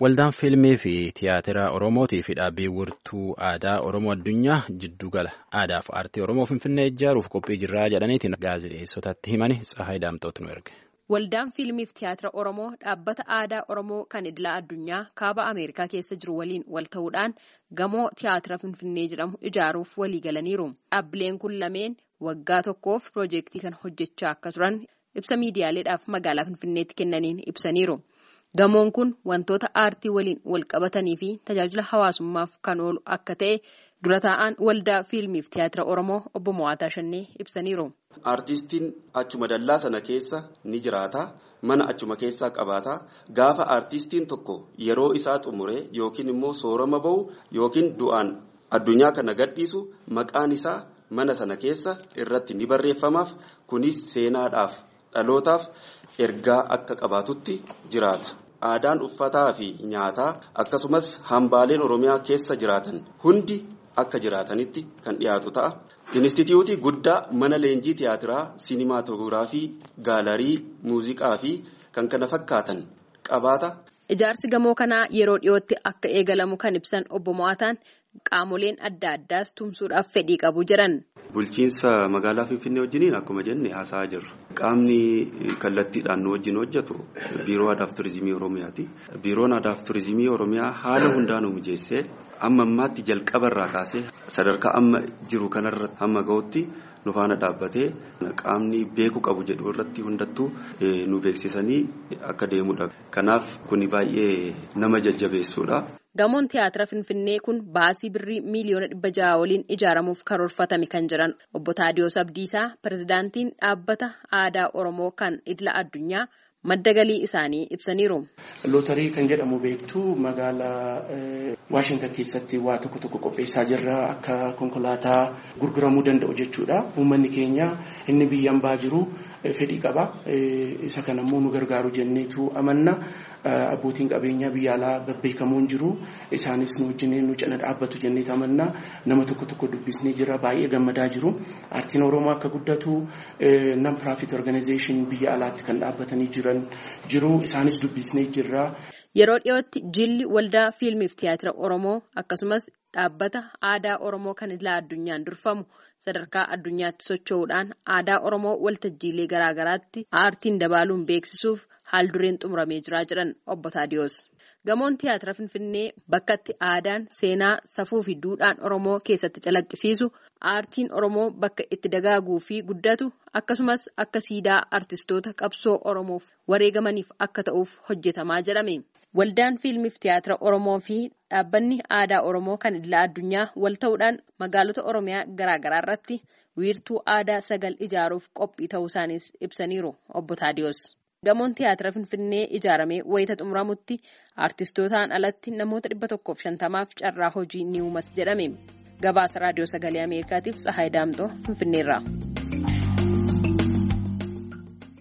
Waldaan fiilmii fi tiyaatira Oromootii fi dhaabbii wirtuu aadaa Oromoo addunyaa jiddugala aadaa fi aartii Oromoo Finfinnee ijaaruuf qophii jirraa jedhaniitiin gaazexeessotatti himani Tsahaay Daamtootu nu erge. Waldaan fiilmii fi tiyaatira Oromoo dhaabbata aadaa Oromoo kan idila addunyaa kaaba Ameerikaa keessa jiru waliin wal ta'uudhaan gamoo tiyaatira Finfinnee jedhamu ijaaruuf walii galaniiru. Dhaabbileen kun lameen waggaa tokkoof piroojeektii kan hojjechaa akka turan ibsa miidiyaaleedhaaf magaalaa Finfinneetti kennaniin ibsaniiru. Gamoon kun wantoota aartii waliin wal qabatanii fi tajaajila hawaasummaaf kan oolu akka ta'e dura taa'aan waldaa fiilmii fi tiyaatira Oromoo obbo Mo'aataa Shannee ibsaniiru. Aartistiin achuma dallaa sana keessa ni jiraata. Mana achuma keessaa qabaata. Gaafa aartistiin tokko yeroo isaa xumuree yookiin immoo soorama bahu yookiin du'aan addunyaa kana gadhiisu maqaan isaa mana sana keessa irratti ni barreeffamaaf. Kunis seenaadhaaf dhalootaaf ergaa akka qabaatutti jiraata. Aadaan uffataa fi nyaataa akkasumas hambaaleen Oromiyaa keessa jiraatan hundi akka jiraatanitti kan dhiyaatu ta'a. Inistituutii guddaa mana leenjii tiyaatiraa, sinimaatoogiraafii, gaalarii, muuziqaa fi kan kana fakkaatan qabaata. Ijaarsi gamoo kanaa yeroo dhiyootti akka eegalamu kan ibsan obbo Mo'aataan qaamoleen adda addaas tumsuudhaaf fedhii qabu jiran. Bulchiinsa magaalaa Finfinnee wajjiniin akkuma jenne haasa'aa jirra. Qaamni kallattiidhaan nu wajjin hojjetu biiroo aadaa fi turizimii Oromiyaati. Biiroon aadaa fi turizimii Oromiyaa haala hundaanuu mijeessee amma ammaatti jalqabarraa kaasee sadarkaa amma jiru kanarra hamma ga'utti nu faana dhaabbatee qaamni beeku qabu jedhu irratti hundattuu nu beeksisanii akka deemudha. Kanaaf kuni baay'ee nama jajjabeessuudha. Gamoon tiyaatira Finfinnee kun baasii birrii miiliyoona dhibba jaha waliin ijaaramuuf karoorfatame kan jiran obbo Taadiyoos Abdiisaa pirezidaantiin dhaabbata aadaa Oromoo kan idila addunyaa madda galii isaanii ibsaniiru. Lootarii kan jedhamu beektu magaalaa Waashintan keessatti waa tokko tokko qopheessaa jirra akka konkolaataa gurguramuu danda'u jechuudha. Uummanni keenya inni biyyaan baa jiru fedhii qaba. Isa kanammoo nu gargaaru jenneetu amanna. Abbootiin qabeenyaa biyya alaa babbeekamoon jiru. Isaanis nu wajjin nu cina dhaabbatu jenneetu amanna. Nama tokko tokko dubbisnee jira baay'ee gammadaa jiru. Aartiin Oromoo akka guddatu non profit organization biyya alaatti kan dhaabbatanii jiran jiru. Isaanis dubbisnee jirra. Yeroo dhiyootti jilli waldaa fiilmiif tiyaatira Oromoo akkasumas dhaabbata aadaa Oromoo kan idila addunyaan durfamu sadarkaa addunyaatti socho'uudhaan aadaa Oromoo waltajjiilee garaagaraatti aartiin dabaaluun beeksisuuf haal dureen xumuramee jiraa jiran obbo Taadiyoos. Gamoon tiyaatira Finfinnee bakka itti aadaan seenaa safuu fi duudhaan Oromoo keessatti calaqqisiisu aartiin Oromoo bakka itti dagaaguu fi guddatu akkasumas akka siidaa artistoota qabsoo Oromoof wareegamaniif akka ta'uuf hojjetamaa jedhame. Waldaan fiilmiif tiyaatira Oromoo fi dhaabbanni aadaa Oromoo kan idila addunyaa wal ta'uudhaan magaalota Oromiyaa garaagaraa irratti wiirtuu aadaa sagal ijaaruuf qophii ta'uu isaaniis ibsaniiru obbo Taadiyoos. Gamoon tiyaatira Finfinnee ijaaramee wayita xumuramutti aartistootaan alatti namoota dhibba tokkoof shantamaaf carraa hojii ni uumas jedhame. Gabaasa raadiyoo sagalee Ameerikaatiif Tsahaay Daamtoo Finfinneerraa.